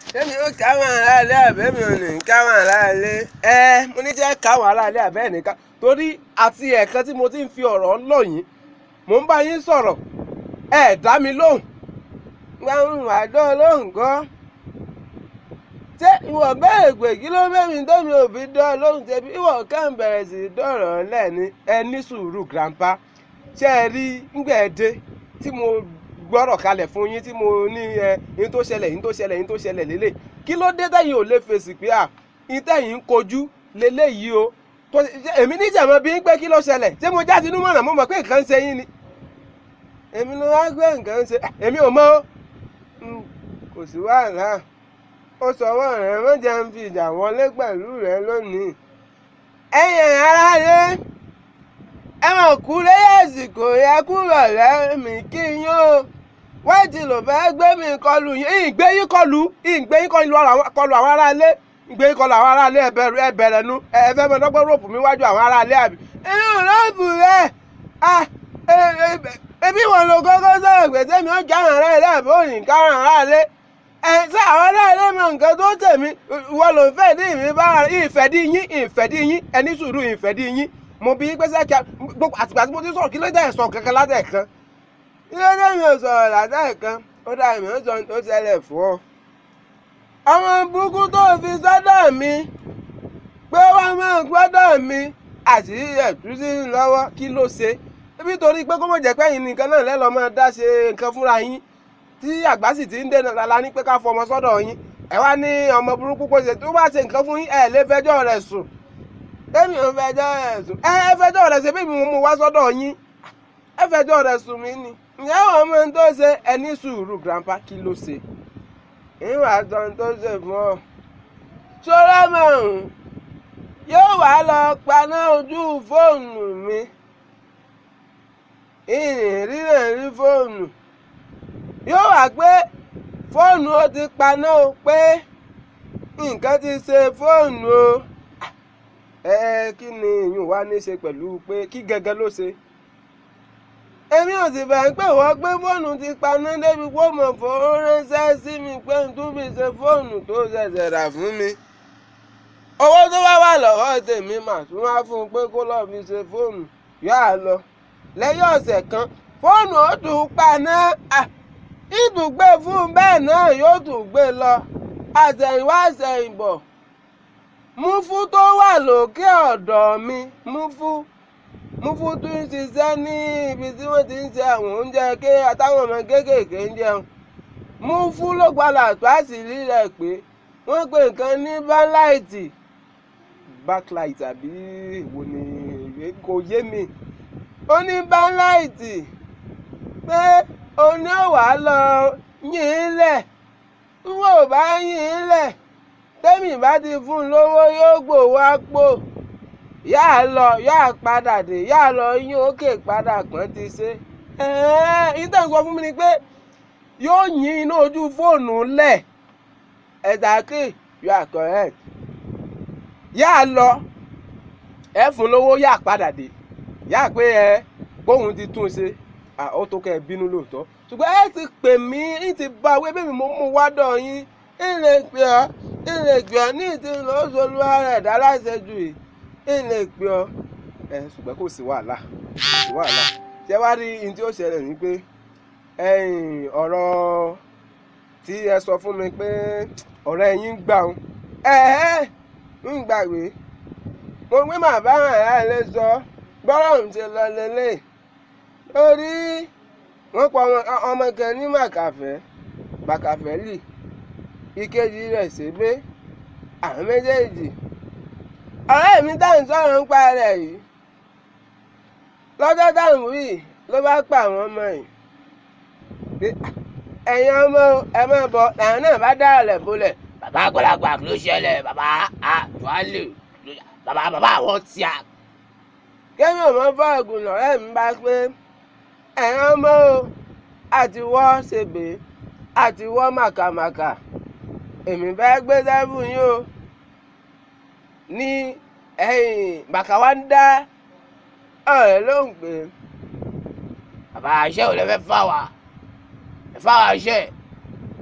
Èmi ó káwọn aráalé àbẹ́mi ò ní káwọn aráalé. Ẹ mo ní jẹ́ káwọn aráalé àbẹ́ nìkan torí àti ẹ̀ẹ̀kan tí mo ti ń fi ọ̀rọ̀ lọ̀ yín mò ń bá yín sọ̀rọ̀ ẹ dá mi lóhùn. Gbàrún àdó lóhùn gan. Ṣé ìwọ bẹ́ẹ̀ pé kí ló bẹ́ẹ̀ mi tómi ò fi dán lóhùn ṣe bí ìwọ kàn bẹ̀rẹ̀ sí dọ̀rọ̀ lẹ́ni ẹ ní sùúrù grandpa. Ṣé ẹ rí ngbẹ̀ẹ́dẹ́ tí mo gbọ́rọ̀ kalẹ̀ fún yín tí mo ní ẹ yín tó ṣẹlẹ̀ yín tó ṣẹlẹ̀ yín tó ṣẹlẹ̀ lélẹ̀ kí ló dé tẹ̀yìn ò lè fèsì pé à yín tẹ̀yìn ń kojú lélẹ̀ yìí o tó èmi níjàmọ́ bí ń pé kí ló ṣẹlẹ̀ ṣé mo já sínú mọ̀nà mo mọ̀ pé nǹkan ń ṣe yín ni èmi ló wá gbé nǹkan ń ṣe èmi ò mọ̀ kò sí wàhálà ó sọwọ́ rẹ̀ wọ́n jẹ́ ń fi ìjà wọlé pẹ̀lú rẹ̀ lónìí ẹ̀yìn aráyé ẹ mọ̀ kú lẹ́yìn àsìkò yẹ kúrò lẹ́mìí kí yín o wọ́n ti lò fẹ́ gbé mi kọlù yín ìgbé yín kọlù ìgbé yín kọlù àwọn aráalé ìgbé yín kọlù àwọn aráalé ẹbẹ̀rẹ̀ nu ẹ̀fẹ́ mọ dọ́gbọ́n ròpù mi wájú àwọn aráalé àbí. inú ròpù rẹ̀ ebi wọn lo kọ́kọ́ sọ̀rọ̀ pé tẹ́mi ó já àwọn aráalé àbí òní káwọn aráalé ẹ̀ sọ àwọn aráalé mọ nǹkan tó tèmi wọ́n ló ń fẹ́ dí mi bá ìfẹ́dí yín ìfẹ́dí yín ẹni sùúrù ìfẹ́dí yín mo bí pé sẹ́kẹ́ gbogbo àtìgbà tí mo ti sọ̀rọ̀ kí ló dé ẹ̀sán kankan látẹ̀kan kí ló dé mi ò sọ̀rọ̀ látẹ̀kan ó dà mí ó sọ tó ṣẹlẹ̀ fún ọ. ọmọ burúkú tó fi sọ́dọ̀ mi pé wọ́n máa gbọ́dọ̀ mi àti ẹ̀túsí lọ́wọ́ kí ló ṣe níbi torí pé kó mọ̀ jẹ́ pé ẹ̀yin nìkan náà lẹ́lọ́ máa dá ṣe nǹkan fúnra yín tí àgbà sì ti ń dènà lala ní pé ká fọmọ sọ́dọ̀ yín ẹ wá ní ọmọ burúkú kó ṣe tó bá ṣe nǹkan fún yín ẹ lè fẹjọ́ rẹ̀ sùn èmi ò fẹjọ́ rẹ̀ sùn ẹ ẹ fẹjọ́ rẹ̀ ṣe bí mi mú wá sọ́dọ̀ yín ẹ fẹjọ́ rẹ̀ sùn mí ni ǹjẹ́ àwọn ọmọ tó ṣe ẹni sùúrù grandpa kí ló ṣe ìwà tán tó ṣe fún ọ. ṣọlá márùn yóò wá lọ paná ojú fóònù mi ìrìn rírẹ̀ rí fóònù yóò wá pé fóònù ó ti paná o pé nǹkan ti ṣe fóònù o ẹ kí ni ìyún wa ní í ṣe pẹ̀lú pé kí gẹ́gẹ́ ló ṣe. èmi ò sì bẹ̀rẹ̀ pé wọ́n gbé fóònù ti paná débi pé mo fowó ránṣẹ́ sí mi pé n tún fi ṣe fóònù tó ṣẹ̀ṣẹ̀ rà fún mi. owó tó wá wà lọ́wọ́ tèmi mà tún wá fún un pé kó lọ́ọ́ fi ṣe fóònù yóò lọ. lẹ́yìn ọ̀sẹ̀ kan fóònù ó tún paná ìtùgbé fún bẹ́ẹ̀ náà yóò tún gbé lọ àtẹ̀yìnwá àtẹ̀yìnbọ̀ múfú tó wà lókè ọ̀dọ̀ mi múfú múfú tó ń ṣiṣẹ́ ní ibi tí wọ́n ti ń ṣe àwọn oúnjẹ ké àtàwọn ọmọ kéékèèké ń jẹun múfú ló padà tó àṣírí rẹ̀ pé wọ́n pe nǹkan ní báńláìtì backlight àbí èwo ni kò yé mi ó ní báńláìtì pé oní ọ̀wá lọ yín in lẹ̀ wọ́n ò bá yín in lẹ̀ tẹ́mì bá ti fún un lówó yóò gbòòwò àpò yá lọ yá padà dé yá lọ yín òkè padà pọ́n ti ṣe. ìtàn sọ fún mi ni pé yóò yín iná ojú fóònù lẹ̀ exactly you are correct. yá lọ ẹ fún lówó yá padà dé yá pé ẹ bóun ti tún ṣe ó tó kẹ́ ẹ bínú lóòótọ́ ṣùgbọ́n ẹ ti pè mí ẹ ti bá wí bí mi mo mú wá dọ̀ yín ilé pè ọ́ ilé pè ọ́ ní ìdí lọ́sọ̀lù ara ẹ̀dá láṣẹjù yìí ilé pè ọ́ ẹ ṣùgbọ́n kò sí wàhálà kò sí wàhálà ṣé wàá rí ohun tí ó ṣẹlẹ̀ ní pé ọ̀rọ̀ tí ẹ sọ fún mi pé ọ̀rẹ́ yín gbà ń ẹ ń gbàgbé mo gbé màbá àyà ilé sọ gbọ́dọ̀ ń ṣe lọ lélẹ̀ lórí wọ́n pa ọmọ kan ní màkàfẹ́ màkàfẹ́ lì ìkejì rẹ̀ ṣègbé àwọn méjèèjì ọ̀rẹ́ mi táwọn sọ̀rọ̀ ń pa rẹ̀ yìí lọ́jọ́ táwọn wí ló bá pa àwọn ọmọ yìí ẹ̀yin ọmọ ẹ máa bọ̀ làwọn náà bá dá ọ̀lẹ̀ bolẹ̀ bàbá àgbàlagbà ló ṣẹlẹ̀ bàbá àjọálè bàbá bàbá àwọn tí a. kémi ò mọ fọ́ọ̀gùn lọ́rẹ́ mi bá pé ẹ̀yin ọmọ àti wọ́ ṣègbè àti wọ́ màkàmàkà èmi fẹ́ gbé sẹ́fù yín o ní ẹ̀yìn bàkà wá ń dá ọ̀rẹ́ ló ń pè bàbá iṣẹ́ ò lè fẹ́ fà wá ẹ fà wá iṣẹ́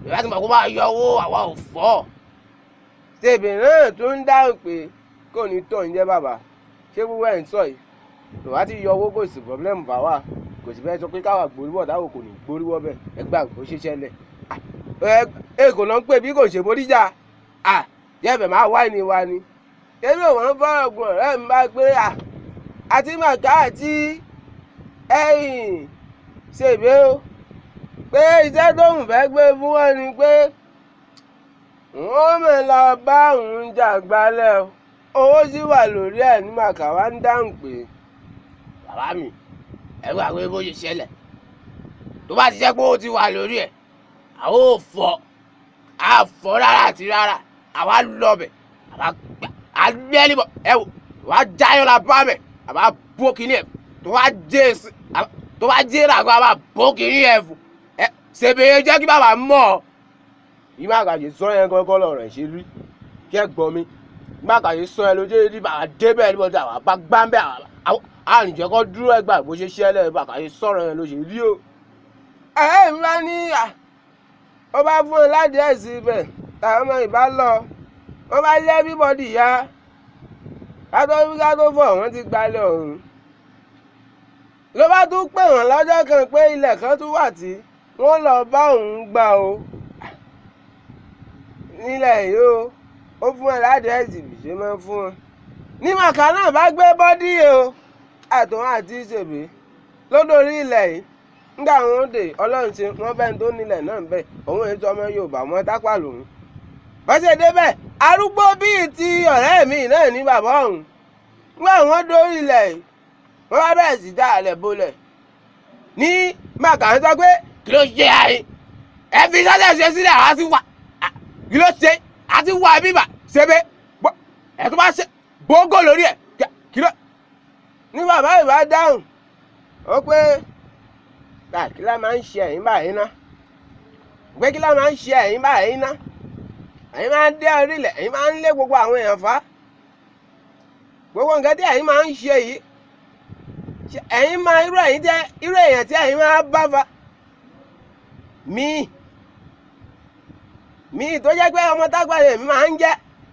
ìyá ti mọ̀ kó máa yọ owó àwa ò fọ́ tèbè náà tún ń dáhùn pé kò ní tó ń jẹ́ bàbá ṣé gbogbo ẹ̀ ń sọ yìí tó bá ti yọ owó kò sí pọ́blẹ́mù fáwa kò sì fẹ́ sọ pé káwa gboríwọ̀ táwọn kò ní gboríwọ̀ bẹ́ẹ̀ ẹ gbà kó ṣiṣẹ́ lẹ̀ ẹ kò lọ ń pè bí kò ṣe boríjà jẹ́bẹ̀ máa wá ní wa ni ebi òun fọ́rọ̀ gun ọ̀rẹ́ mi bá gbé àti màkà àti ẹ̀yìn ṣèbé o pé iṣẹ́ tóun fẹ́ gbé fún wọn ni pé wọ́n mọ̀ lọ bá òun jà gbálẹ̀ o owó sì wà lórí ẹ̀ ní màkà wá ń dáhùn pé bàbá mi ẹ gbà pé bó ṣe ṣẹlẹ̀ tó bá ti jẹ́ pé ó ti wà lórí ẹ̀ àwọn ò fọ́ a fọ́ rárá àti rárá àwa lọ́bẹ̀ àwa gbà á gbẹ́ níbọ̀ ẹ wò wàá jáyọ̀ la bá bẹ̀ àwa bó kínní ẹ̀ tó wá jẹ́ èsì tó wá jẹ́ ìràgọ́ àwa bó kínní ẹ̀ fún ẹ ṣèbéyé jẹ́ kí bàbá mọ̀ ọ́ ìmọ̀ àgàjì sọ yẹn gángan lọ̀rọ̀ ẹ̀ ṣe rí kí ẹ gbọ́ mi ìmọ̀ àgàjì sọ yẹn lójú èdè bàbá débẹ̀ níbo tí àwọn bá gbá ń bẹ̀ àwọn àrùnjẹ́ kọ́ dúró ẹgbà bó ṣe ṣẹlẹ̀ bàbá yìí sọ̀rọ̀ yẹn ló ṣe rí o. ẹ mi bá ní ó bá fún un láti ẹ̀ sí ibẹ̀ táwọn ọmọ ìbá lọ wọ́n bá lé everybody ya kátó wí kátó fọ̀ wọ́n ti gbalẹ̀ ọ̀hún. ló bá tún pè wọ́n lọ́jọ́ kan pé ilẹ̀ kan tún wà tí wọ́n lọ bá òun gbà o nílẹ̀ yìí o ó fún ẹ láti ẹ̀sìn bí ṣe máa ń fún wọn. ní màkà náà bá gbé bọ́dí o àtòun àti ìṣèbí lódòrí ilẹ̀ yìí nígbà wọn dé ọlọ́run ṣe wọ́n bẹ́ẹ̀ tó nílẹ̀ náà bẹ́ẹ̀ òun èso ọmọ yorùbá wọn tápà lòun. bọ́sẹ̀ débẹ̀ arúgbó bíi ti ọ̀rẹ́ mi náà ní bàbá ọ̀hún nígbà wọn dórí ilẹ̀ yìí wọ́n bá bẹ̀rẹ̀ sí dá àlẹ̀ bolẹ̀ ní màkà ń sọ pé kí ló ṣe àyè ẹ fi sọ́dẹ̀ ṣe sílẹ̀ àwa ti wà kí ló ṣe àti wà bíbà ṣebé ẹ tó bá ṣe bógó lórí ẹ kí ló. ní bàbá ìbá dáhùn ó pé kí la máa ń ṣe ẹ̀yìn báyìí ná pé kí la máa ń ṣe ẹ̀yìn báyìí ná ẹ̀yin máa ń dé orílẹ̀ ẹ̀yin máa ń lé gbogbo àwọn èèyàn fá gbogbo nǹkan tí ẹ̀yin máa ń ṣe yìí ẹ̀yin máa irú ẹ̀yin jẹ́ irú èèyàn tí ẹ̀yin máa bá fa míì míì tó jẹ́ pé ọmọ tágbàlẹ̀ mi máa ń jẹ́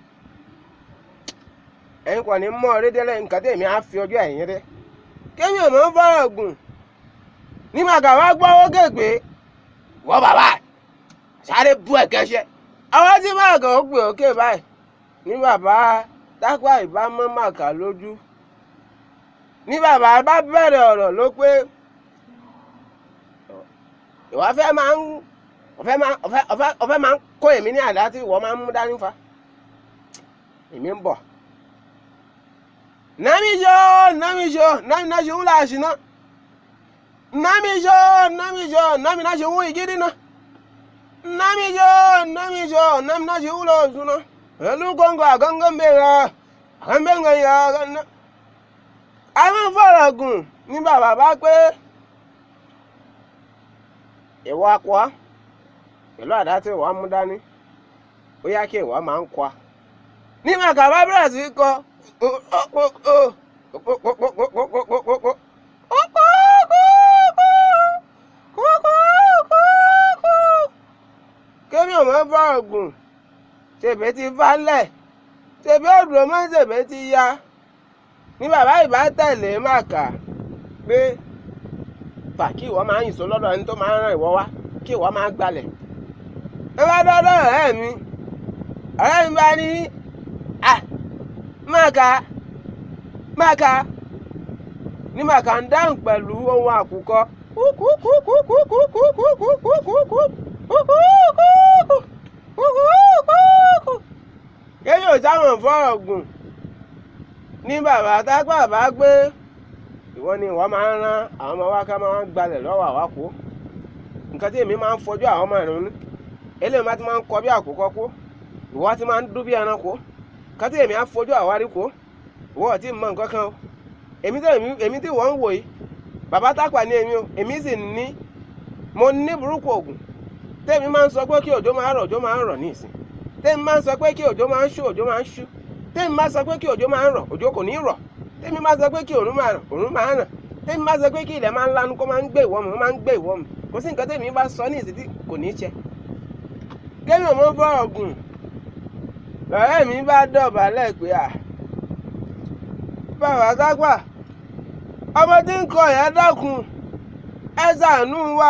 ẹ̀yin kò ní mọ́ ọ̀rẹ́ délẹ̀ nǹkan tí èmi á fi ọjọ́ ẹ̀yìn rẹ kémi ò mọ̀ ń fọ́rọ̀ gùn ní màkà wá gbọ́ owó kéèpé wọ́n bàbá sáré bú ẹ̀kẹ́ ṣe. ọwọ́ tí màkà ó gbé òkè báyìí ní bàbá tápà ìbá mọ́ màkà lójú ní bàbá bá bẹ̀rẹ̀ ọ̀rọ̀ ló pé ìwà fẹ́ máa ń ọ̀fẹ́ máa ọ̀fẹ́ ọ̀fẹ́ ọ̀fẹ́ máa ń kó èmi ní àdá tí ìwọ máa ń mú dání fa èmi ń bọ̀ namijo namijo nami na ṣeun láàṣì ná namijo namijo nami na ṣeun ìgírí ná namijo namijo nami na ṣeun lọ́ọ̀sùn ná pẹ̀lú kóńgò àgọ́ngọ́ mẹ́ra àgọ́ngọ́ yà ná. àwọn fọ̀rọ̀ gùn ní bàbá bá pé ìwọ akọ pẹ̀lú àdá tí ìwọ mú dání ó yá kí ìwọ máa ń kọ ní màkà bá bẹ̀rẹ̀ sí kọ kémi ò mọ bá ògùn ṣèbé ti falẹ̀ ṣèbé òdùrọ̀ mọ́ ṣèbé ti ya ní bàbá ìbá tẹ̀lé màkà pé fà kí ìwọ máa ń yìnso lọ́dọ̀ ẹni tó máa ń ràn ìwọ wá kí ìwọ máa gbalẹ̀ ẹ bá dọ́dọ̀ ọ̀rẹ́ mi ọ̀rẹ́ mi bá ní à màkà màkà ní màkà ń dáhùn pẹ̀lú ohun àkùkọ. kéyìn ò sáwọn fọ́rọ̀ gùn ní bàbá tápà bá gbé ìwọ ni ìwọ máa ń rán àwọn ọmọ wa ká máa ń gbalẹ̀ lọ́wọ́ àwákò nǹkan tí èmi máa ń fojú àwọn ọmọ ìrún ní eléyìí máa ti máa ń kọ bí àkùkọ kó ìwọ ti máa ń dún bí ẹranko nǹkan tí èmi á fojú àwárí kó ìwọ ò tí ì mọ nǹkan kan o èmi tí èmi tí wọ́n ń wò yìí bàbá tápà ní èmi o èmi sì ní mo ní burúkú ògùn tèmi máa ń sọ pé kí òjò máa rọ̀ òjò máa ń rọ̀ ní ìsìn tèmi máa ń sọ pé kí òjò máa ń ṣú òjò máa ń ṣú tèmi máa ń sọ pé kí òjò máa ń rọ̀ òjò kò ní rọ̀ tèmi máa ń sọ pé kí òrùn máa rọ̀ òrùn máa ràn tèmi máa ń sọ pé kí ilẹ̀ máa ń lanu kó máa ń gbé ìwọ́ mi ó máa ń gbé ìwọ́ mi kò sí nǹkan tèmi bá sọ ní ìsìn tí kò ní í ṣe kémi ò mọ fọ̀rọ̀ gùn lọ́rẹ́ mi bá dọ̀bálẹ̀ pé à bàbá sápà ọmọ tí ń kọ ìyá dákun ẹ ṣàánú wa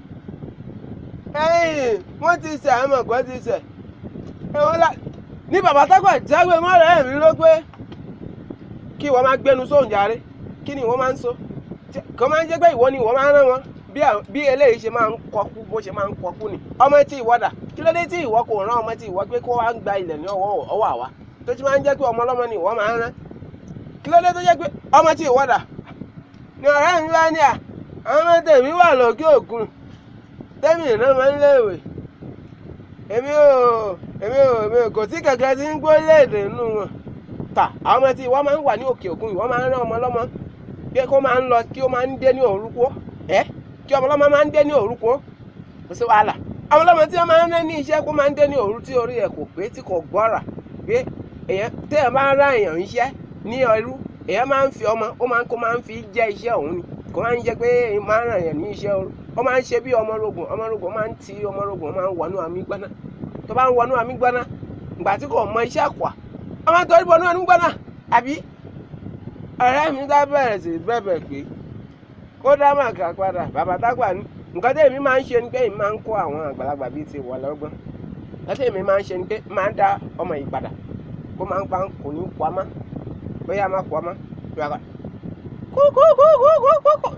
ẹ̀yìn wọ́n ti ṣẹ̀ àmọ̀ kọ́ ti ṣẹ̀ ẹ̀wọ̀n la ní bàbá sápà jágbe mọ́rẹ́ mi ló pé kí wọ́n máa gbẹnu sóhùn jàre kí ni wọ́n máa ń sọ kọ́ máa ń jẹ́ pé ìwọ ni ìwọ máa ń rán wọn bí à- bí eléyìí ṣe máa ń kọkú bó ṣe máa ń kọkú ni ọmọ tí ìwọ dà kí ló dé tí ìwọ kò rán ọmọ tí ìwọ pé kó wá ń gba ilẹ̀ ní ọwọ́ ọwọ́ àwa tó ti máa ń jẹ́ pé ọmọ ọlọ́mọ ni ìwọ máa ń rán kí ló dé tó jẹ́ pé ọmọ tí ìwọ dà ni ọ̀rẹ́ mi bá ní à àwọn ọmọ tèmi wà lókè òkun tẹ́mi náà máa ń léèwé èmi ò èmi ò èmi ò kò sí kankan tí ń gbó léèdè nínú wọn tà àwọn ọmọ tí ìwọ máa ń wà ní òkè òkun ìwọ máa ń rán ọmọ ọlọ́mọ pé kó máa ń lọ kí ó máa ń dé ní òrukó ẹ kí ọmọ ọlọ́mọ máa ń dé ní òrukó kò sí wàhálà àwọn ọlọ́mọ tí wọ́n máa ń rán ní iṣẹ́ kó máa ń dé ní òru tí orí ẹ̀ kò pé tí kò gbọ́ra pé èèyàn téèyàn bá ń rán èèyàn iṣẹ́ ní ẹrú èèyàn máa ń fi ọmọ ó máa ń kó máa ń fi jẹ́ iṣẹ́ òun ni kò máa ń jẹ́ pé èèyàn máa ń ràn yàn ní iṣẹ́ òru ó máa ń ṣe bí ọmọ rogun ọmọ rogun máa ń ti ọmọ rogun ó máa ń wọnú àmì gbaná tó bá ń wọnú àmì gbaná ìgbà tí kò mọ iṣẹ́ àkùà ó máa ń torí bọnú àmì gbaná àbí ọ̀rẹ́ mi dá bẹ̀rẹ̀ sí bẹ̀bẹ̀ pé kó dá màkà padà bàbá tágbà ní nǹkan tí èmi máa ń ṣe ni pé èmi máa ń kó àwọn àgbàlagbà bíi ti wọ̀ lọ́gbọ́n nǹkan tí èmi máa ń ṣe ni pé máa ń dá ọmọ yìí padà kó máa ń pa kò ní kó a má bóyá má kó a má bí wàá kó kó kó kó kó kó kó.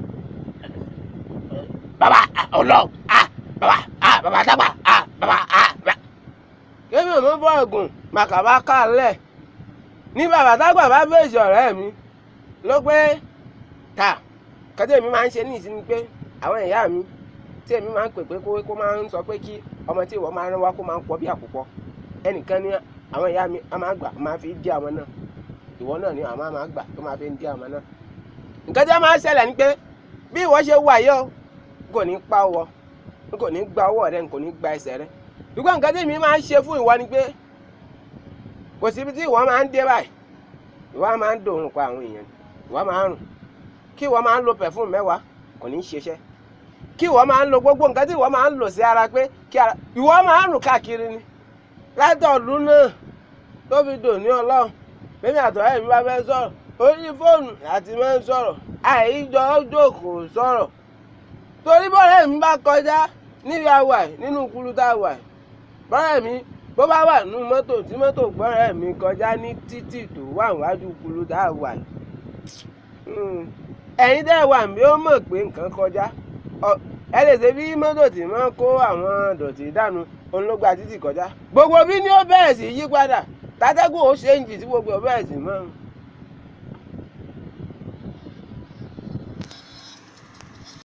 bàbá ọlọ ah bàbá ah bàbá dàgbà ah bàbá ah bàbá. kémi ò mọ bọ́ọ̀gùn màkà bá kálẹ̀ ní bàbá tágbà bá bèjì ọ̀rẹ́ mi ló pé ta kọ́tẹ́ èmi máa ń ṣe ní ìsinmi pé àwọn ìyá mi tí èmi máa ń pè pé kó kó máa ń sọ pé kí ọmọ tí ìwọ máa rán wá kó máa ń pọ̀ bí àkùkọ ẹnìkan ní àwọn ìyá mi a máa gbà máa fi dí àwọn náà ìwọ náà ni àwọn máa gbà tó máa fi dí àwọn náà nǹkan tí wọ́n máa ń ṣẹlẹ̀ ni pé bí ìwọ ṣe wà yọ n kò ní pa ọwọ́ n kò ní gba ọwọ́ rẹ n kò ní gba ẹsẹ̀ rẹ ṣùgbọ́n nǹkan tí èmi máa ń ṣe fún ìwọ ni pé kò síbi tí ìwọ máa ń dé báyìí ìwọ máa ń dòun pa àwọn èèyàn ìwọ máa ń rùn kí ìwọ máa ń lo pẹ̀fúm mẹ́wàá kò ní í ṣiṣẹ́ kí ìwọ máa ń lo gbogbo nǹkan tí ìwọ máa ń lò sí ara pé kí ara ìwọ máa ń rùn káàkiri ni látọ̀ọ̀dún náà tó fi dò ní ọlọ́run bẹ́ẹ̀ni àtọ̀rẹ́ mi bá fẹ́ sọ̀rọ̀ orí fóònù àti máa ń sọ̀rọ̀ àìjọ jókòó sọ̀rọ̀ torí bọ́ọ̀rẹ́ mi bá kọjá níbi àwà ẹ̀ nínú kúlú tá a wà ẹ̀ bọ́ọ̀rẹ́ mi bó bá wà nínú mọ́tò tí mọ́tò gbọ́ọ̀rẹ́ mi kọjá ní títì tó wà níwájú kúlú tá a wà ẹ̀ ẹ̀yin tẹ́ ẹ wà mí ó mọ̀ pé nǹkan kọjá Ọ- ẹ lè ṣe bí mọ́tò tí máa ń kó àwọn dọ̀tí dànù òun ló gba títì kọjá gbogbo bí ni ó bẹ̀rẹ̀ sí yí padà tátẹ́gùn ó ṣe ń jì tí gbogbo ẹ̀ bẹ̀rẹ̀ sí mọ́